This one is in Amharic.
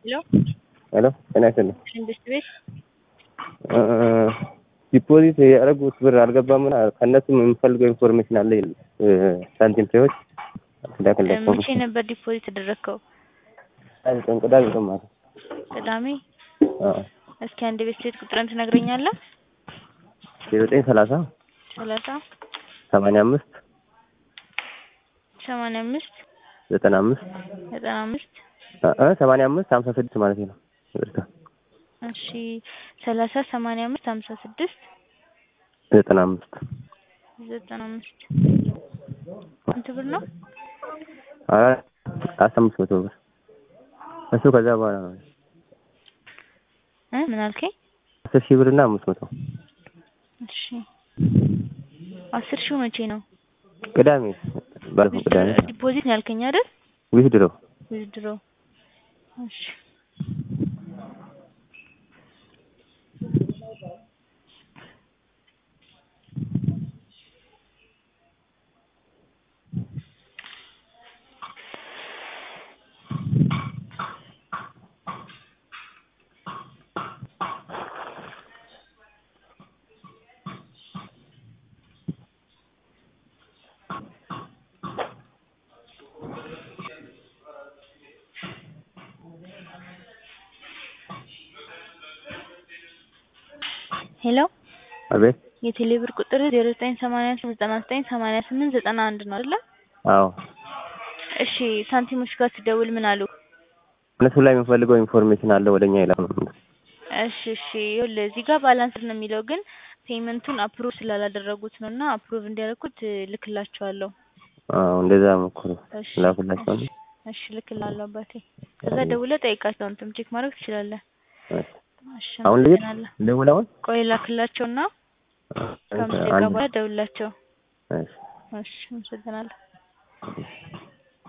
ሄሎ ሄሎ ጤና ይስጥልኝ። መንግስት ቤት ዲፖዚት ያደረጉት ብር አልገባምና ከእነሱም የምፈልገው ኢንፎርሜሽን አለ ይል ሳንቲም ፔዎች ላክላቸው መቼ ነበር ዲፖዚት ያደረግከው? ቀን ቅዳሜ ቀን ማለት ቅዳሜ። አዎ እስኪ አንድ ቤት ሴት ቁጥርን ትነግረኛለህ? ዘጠኝ ሰላሳ ሰላሳ ሰማንያ አምስት ሰማንያ አምስት ዘጠና አምስት ዘጠና አምስት እ ሰማንያ አምስት ሀምሳ ስድስት ማለት ነው። ይቅርታ እሺ ሰላሳ ሰማንያ አምስት ሀምሳ ስድስት ዘጠና አምስት ዘጠና አምስት ስንት ብር ነው? አራት አስራ አምስት መቶ ብር እሱ ከዛ በኋላ ነው እ ምን አልከኝ? አስር ሺህ ብር እና አምስት መቶ እሺ አስር ሺው መቼ ነው? ቅዳሜ ባለፈው ቅዳሜ ዲፖዚት ነው ያልከኝ አይደል? ዊዝድሮ ዊዝድሮ እሺ ሄሎ አቤት የቴሌ ብር ቁጥር ዜሮ ዘጠኝ ሰማንያ ዘጠና ዘጠኝ ሰማንያ ስምንት ዘጠና አንድ ነው አይደለ? አዎ እሺ ሳንቲሞች ጋር ስደውል ምን አሉ? እነሱ ላይ የምፈልገው ኢንፎርሜሽን አለ ወደኛ ይላል። እሺ እሺ ይኸውልህ እዚህ ጋር ባላንስ ነው የሚለው ግን ፔመንቱን አፕሩቭ ስላላደረጉት ነው እና አፕሩቭ እንዲያደርጉት ልክላቸዋለሁ። አዎ እንደዛ ሞክሩ እሺ ላኩላቸው። እሺ፣ እሺ ልክላለሁ አባቴ። ከዛ ደውለህ ጠይቃቸው አንተም ቼክ ማድረግ ትችላለህ። እሺ አሁን ልሂድ አመሰግናለሁ። ልደውል አሁን ቆይ ላክላቸውና ከአምስት ደቂቃ አንድ በኋላ ደውላቸው። እሺ እሺ አመሰግናለሁ።